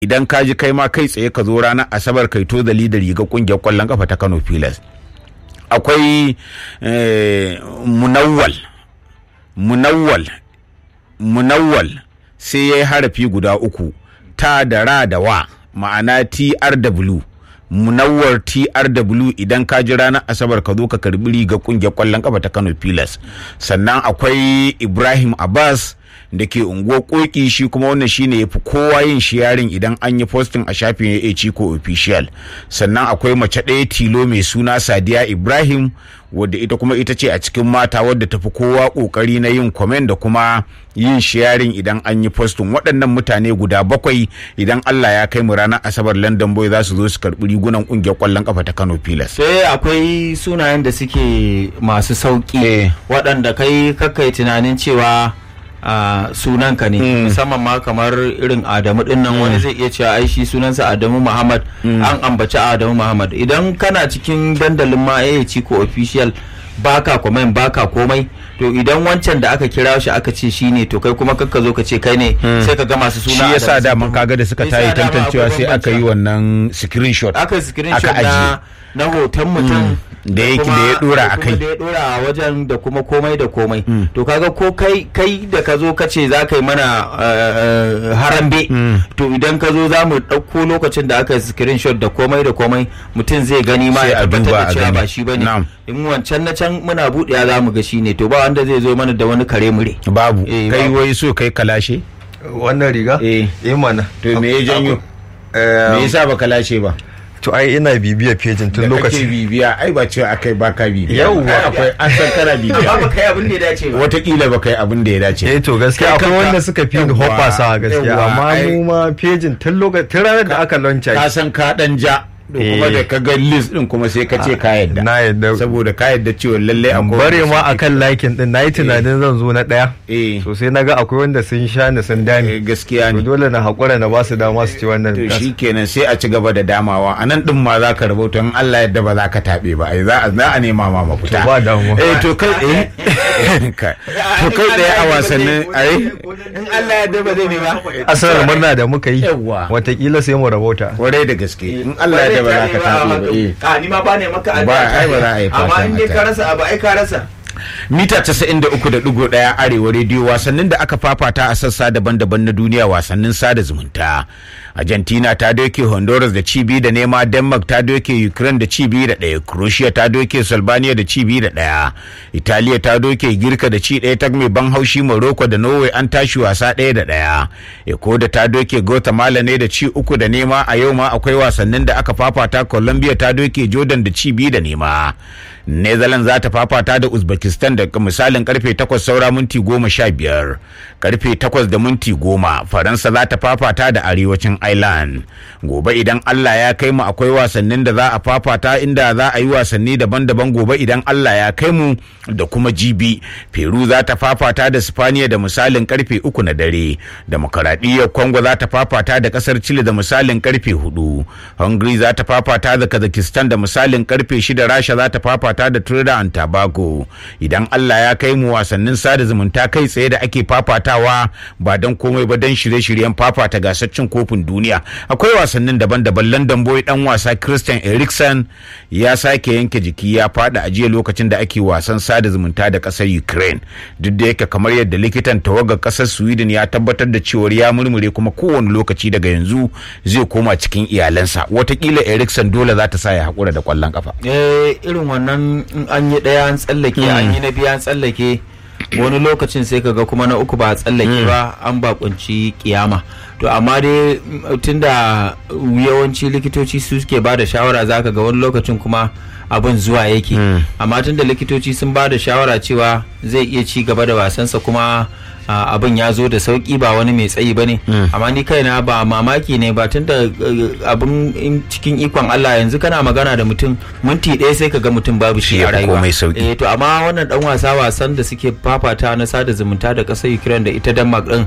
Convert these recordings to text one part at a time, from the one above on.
idan ka ji kai ma kai tsaye ka zo ranar asabar kai to da da riga kungiyar kwallon kafa ta kano pilas akwai munawwal munawwal munawwal sai ya yi harafi guda uku ta da ra da wa ma'ana trw munawwar trw idan ka ji ranar asabar ka zo ka karbi riga kungiyar kwallon kafa ta kano pilas sannan akwai ibrahim abbas da ke unguwar koki shi kuma wannan shine ya fi kowa yin shiyarin idan an yi posting a shafin ya ciko official sannan akwai mace ɗaya tilo mai suna sadiya ibrahim wadda ita kuma ita ce a cikin mata wadda tafi kowa kokari na yin comment da kuma yin sharing idan an yi posting waɗannan mutane guda bakwai idan Allah ya kai mu ranar asabar London boy za su zo su karɓi rigunan ƙungiyar ƙwallon kafa ta Kano Pilas. sai akwai sunayen da suke masu sauki waɗanda kai kakai tunanin cewa a sunanka ne musamman ma kamar irin adamu din nan wani zai iya cewa ai shi sunansa adamu muhammad an ambaci adamu muhammad idan kana cikin dandalin ma ya ci ko official baka comment baka komai to idan wancan da aka kira shi aka ce shi ne to kai kuma kakka zo ka ce kai ne sai ka ga masu suna shi yasa da mun kaga da suka tayi tantancewa sai aka yi wannan screenshot aka screenshot na na hoton mutum da yake da ya dora a kai da ya dora a wajen da kuma komai da komai to kaga ko kai kai da ka zo ka ce za ka yi mana harambe to idan ka zo za mu ɗauko lokacin da aka screenshot da komai da komai mutum zai gani ma ya tabbatar da cewa ba shi bane in wancan na can muna buɗewa za mu ga shi ne to ba wanda zai zo mana da wani kare mure babu kai wai so kai kalashe wannan riga eh eh mana to me ya janyo me yasa ba kalashe ba to ai ina bibiya pejin tun da kake lokaci bibiya ai ba cewa akai ba ka bibiya Yawwa. Ai akwai an san kana ba bibiya kai abin da ya dace ba watakila ba kai abin da ya dace eh to gaskiya Kai akwai kanka- wanda suka fi ni Yawwa, hoppasa gaskiya yawwa, amma ai- mu ma pejin tun lokaci tun ranar da aka launcha ka san ka dan ja da kuma Eh. da ka ga list din kuma sai ka ce ka yadda na yadda saboda ka yadda cewa lalle akwai bare wanda ma suke- akan likin din nayi tunanin zan zo na daya eh so sai naga akwai wanda sun sha ni eh, sun dame gaskiya to ne dole na hakura na ba su dama su ci wannan to gas. shi kenan sai a ci gaba da damawa a nan din ma za ka rubuta in Allah yadda ba za ka taɓe ba ai za a za a nema ma mafita To ba damuwa. eh to kai eh Kai. to kai tsaye a wasannin ai in Allah ya daba zai ne ba asarar murna da muka yi Yawwa. watakila sai mu rabauta kwarai da gaske in Allah yadda ba za ka taɓe ba eh a ni ma ba ne maka Ba, ai ba za a yi amma fatan in dai haka. ka rasa abu ai ka rasa mita 93.1 arewa rediyo wasannin da aka fafata a sassa daban-daban na duniya wasannin sada zumunta argentina ta doke honduras da cibi da nema denmark ta doke ukraine da cibi da ɗaya croatia ta doke slovenia da cibi da ɗaya italiya ta doke girka da ci ɗaya ta mai ban haushi morocco da norway an tashi wasa ɗaya da ɗaya ecuador ta doke guatemala ne da ci uku da nema a yau ma akwai wasannin da aka fafata colombia ta doke jordan da ci biyu da nema Netherlands za ta fafata da Uzbekistan da misalin karfe 8 saura minti 15 karfe 8 da minti 10 Faransa za ta fafata da arewacin Ireland gobe idan Allah ya kai mu akwai wasannin da za a fafata inda za a yi wasanni daban-daban gobe idan Allah ya kai mu da kuma jibi Peru za ta fafata da Spaniya da misalin karfe 3 na dare Demokaradiyyar Congo za ta fafata da kasar Chile da misalin karfe 4 Hungary za ta fafata da Kazakhstan da misalin karfe 6 Rasha za ta fafata da Trinidad and Tobago idan Allah ya kai mu wasannin sada zumunta kai tsaye da ake fafatawa ba don komai ba don shirye-shiryen fafata gasar cin kofin duniya akwai wasannin daban-daban London boy dan wasa Christian Eriksen ya sake yanke jiki ya fada a jiya lokacin da ake wasan sada zumunta da kasar Ukraine duk da yake kamar yadda likitan tawagar kasar Sweden ya tabbatar da cewar ya murmure kuma kowane lokaci daga yanzu zai koma cikin iyalansa watakila Eriksen dole za ta sa ya haƙura da kwallon kafa eh irin wannan in an yi ɗaya an tsallake an yi na biyu an tsallake wani lokacin sai kaga kuma na uku ba a tsallake ba an bakunci kiyama to amma dai mm, tunda yawanci likitoci su suke ba da shawara zaka ga wani lokacin kuma abin zuwa yake amma tunda likitoci sun ba da shawara cewa zai iya ci gaba da wasansa kuma a, abin ya zo da sauki ba wani mai tsayi ba ne amma ni kaina ba mamaki ne ba tunda uh, abin in cikin ikon Allah yanzu kana magana da mutum minti ɗaya sai ka ga mutum babu shi Shi ya a fi rayuwa komai sauki. eh to amma wannan dan wasa wasan da suke fafata na sada zumunta da ƙasar Ukraine da ita Denmark din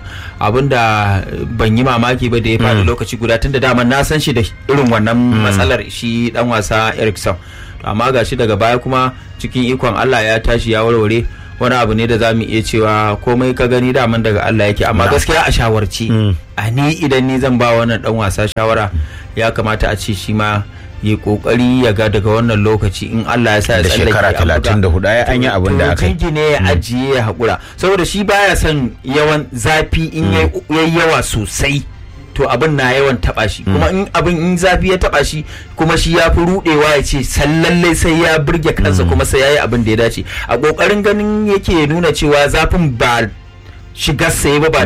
abinda ban yi mamaki ba da ya faɗi lokaci guda tunda dama na san shi da irin wannan matsalar shi dan wasa Eriksson to amma gashi daga baya kuma cikin ikon Allah ya tashi ya warware wani abu ne da za mu iya cewa komai ka gani daman daga Allah yake amma gaskiya a shawarci a ni idan ni zan ba wannan dan wasa shawara ya kamata a ce shi ma ya kokari ya ga daga wannan lokaci in Allah ya sa ya Da tsallake shekara a buga. 34 ai an yi abin da aka yi. To, ne ya ajiye ya haƙura saboda shi baya son yawan zafi in yayi yawa sosai to abin na yawan taba shi kuma in abin in zafi ya taba shi kuma shi ya fi rudewa ya ce sallalle sai ya burge kansa kuma sai ya yi abin da ya dace a kokarin ganin yake nuna cewa zafin ba shigar sai ba ba